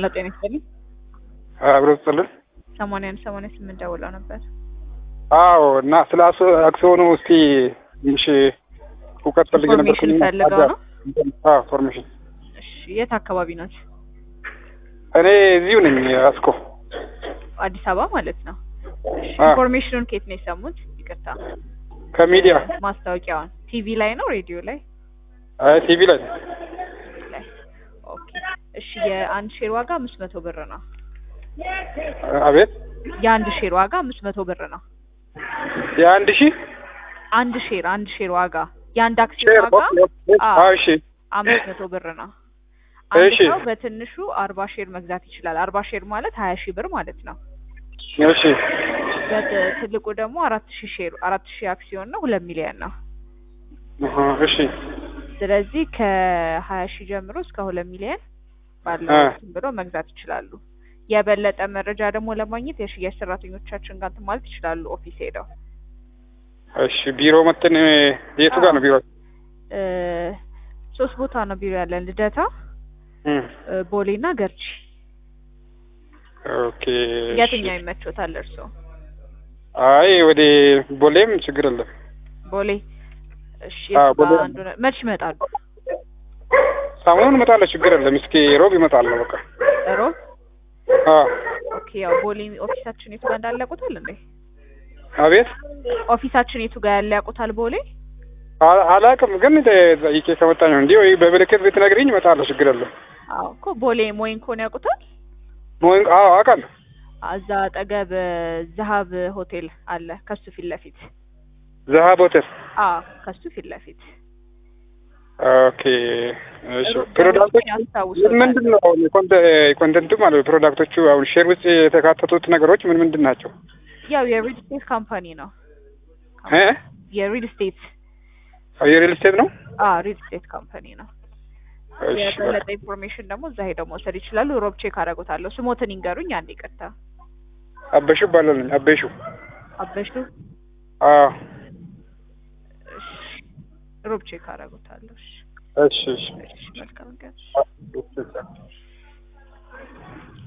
ሄሎ ጤና ይስጥልኝ። አብሮ ስጥልን። ሰማንያ አንድ ሰማንያ ስምንት ደውለው ነበር። አዎ እና ስለ አክስ- አክሲዮኑ እስቲ ትንሽ እውቀት ፈልጌ ነበር። ኢንፎርሜሽን ፈልገው ነው? አዎ ፎርሜሽን። እሺ የት አካባቢ ናት? እኔ እዚሁ ነኝ አስኮ። አዲስ አበባ ማለት ነው። እሺ አ። ኢንፎርሜሽኑን ከየት ነው የሰሙት? ይቅርታ ከሚዲያ ማስታወቂያውን ቲቪ ላይ ነው ሬዲዮ ላይ? አይ ቲቪ ላይ ላይ ኦኬ። እሺ የአንድ ሼር ዋጋ አምስት መቶ ብር ነው። አቤት የአንድ ሼር ዋጋ አምስት መቶ ብር ነው። የአንድ ሺህ አንድ ሼር አንድ ሼር ዋጋ የአንድ አክሲዮን ሼር ዋጋ አዎ። አዎ እሺ አምስት መቶ ብር ነው። አንድ እሺ። ሰው በትንሹ አርባ ሼር መግዛት ይችላል። አርባ ሼር ማለት ሀያ ሺህ ብር ማለት ነው። እሺ በት- ትልቁ ደግሞ አራት ሺህ ሼር አራት ሺህ አክሲዮን ነው ሁለት ሚሊዮን ነው። አሃ፣ እሺ ስለዚህ ከሀያ ሺህ ጀምሮ እስከ ሁለት ሚሊዮን ባለው አ። እንትን ብሎ መግዛት ይችላሉ። የበለጠ መረጃ ደግሞ ለማግኘት የሽያጭ ሰራተኞቻችን ጋር እንትን ማለት ይችላሉ። ኦፊስ ሄደው እሺ ቢሮ መተን የቱ ጋር ነው ቢሮ? እ፣ ሶስት ቦታ ነው ቢሮ ያለን ልደታ፣ እም፣ እ፣ ቦሌና ገርጂ። ኦኬ እሺ። የትኛው ይመቾታል እርስዎ? አይ ወደ ቦሌም ችግር የለም። ቦሌ። እሺ አዎ፣ የቱ ጋር ቦሌ። አንዱ ነው? መች ይመጣሉ? ሳሙኑን እመጣለሁ ችግር የለም። እስኪ ሮብ ይመጣለሁ በቃ። ሮብ። አዎ ኦኬ ያው ቦሌ ኦፊሳችን የቱ ጋር እንዳለ ያውቁታል እንዴ? አቤት ኦፊሳችን የቱ ጋር ያለ ያውቁታል? ቦሌ አ- አላውቅም ግን ጠይቄ ከመጣኝ ነው እንዲህ ወይ በምልክት ብትነግሪኝ እመጣለሁ ችግር የለም። አዎ እኮ ቦሌ ሞይንኮን ያውቁታል? ሞይን- አዎ አውቃለሁ። እዛ አጠገብ ዘሀብ ሆቴል አለ ከሱ ፊት ለፊት። ዘሀብ ሆቴል። አዎ ከሱ ፊት ለፊት። ኦኬ እሺ። ሩቅ ፕሮዳክቶች ደንበኞችን ያስታውሱታል። ምንድን ነው የኮንተ- ኮንተንቱ ማለት ነው? ፕሮዳክቶቹ አሁን ሼር ውስጥ የተካተቱት ነገሮች ምን ምንድን ናቸው? ያው የሪል ስቴት ካምፓኒ ነው። እ የሪል ስቴት አዎ፣ የሪል ስቴት ነው። አዎ ሪል ስቴት ካምፓኒ ነው። እሺ በቃ። የበለጠ ኢንፎርሜሽን ደግሞ እዛ ሄደው መውሰድ ይችላሉ። ሮብ ቼክ አደርጎታለሁ። ስሞትን ይንገሩኝ። አንድ ይቅርታ። አበሹ እባላለሁ። አበሹ። አበሹ። አዎ እሺ ሮብ ቼክ አደርጎታለሁ። እሺ እሺ እሺ እሺ መልካም ቀን። እሺ